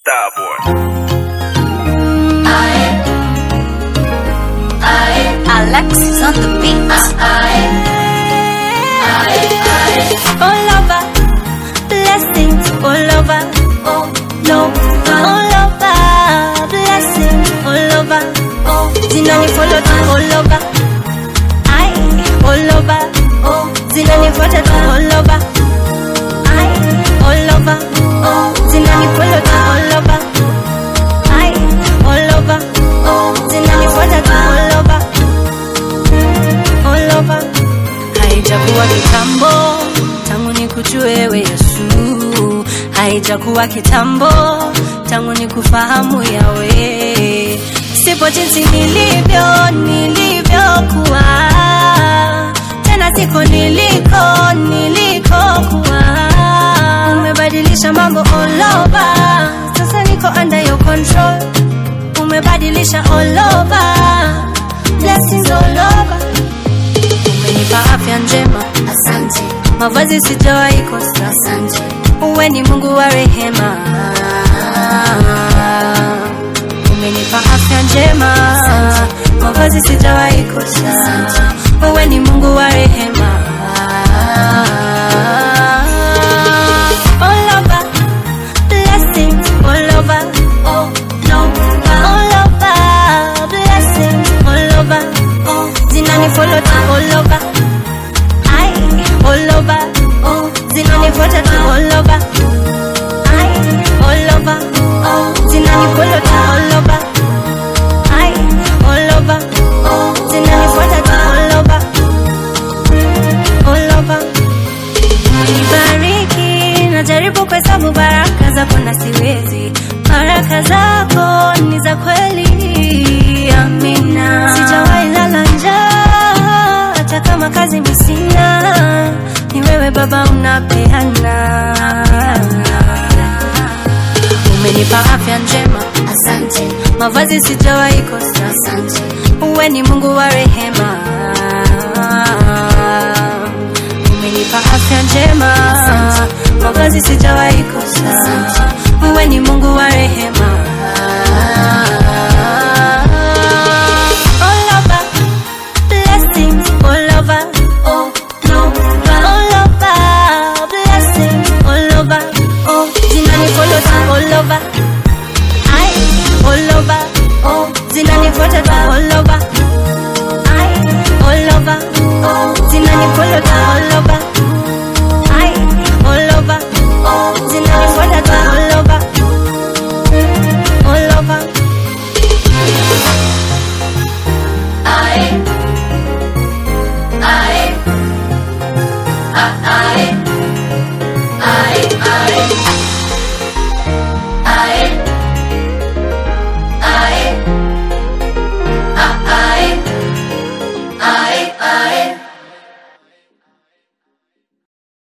Starboy. Alexis on the beat. all over, blessings all over, oh no, all over, blessings all over, oh zinani follow tu all over, I all over, oh zinani fuata tu all over, I all over, oh zinani follow tu all over, I all over, oh zinani fuata tu all over, all over haijakuwa kitambo tangu nikujue wewe Yesu, haijakuwa kitambo tangu nikufahamu yawe, sipo jinsi nilivyo nilivyokuwa, tena siko niliko nilikokuwa. Umebadilisha mambo all over, sasa niko under your control. Umebadilisha all over, blessings all over umenipa afya njema, Asante, mavazi sijawahi kosa. asante, Uwe ni Mungu wa rehema, umenipa afya njema, mavazi sijawahi kosa. Uwe ni Mungu wa rehema. All over, blessings all over, oh no, all over, blessings all over, oh zinani follow tu all over. I all over, oh, zinanifuata tu all over. I all over, oh, zinanifollow tu all over. I all over, oh, zinanifuata tu all over. All over. Nibariki, najaribu kuhesabu baraka zako na siwezi. Baraka zako ni za kweli, amina. Sijawahi lala njaa, hata kama kazi misina, ni wewe Baba unapeana. Umenipa afya njema, asante, mavazi sijawahi kosa. asante, Uwe ni Mungu wa rehema, umenipa afya njema, mavazi sijawahi kosa. Uwe ni Mungu wa rehema. All over, blessings all over, oh no, all over, blessings all over, oh zinani follow tu all over. I all over, oh zinanifuata tu all over. I all over, oh zinanifollow tu all over.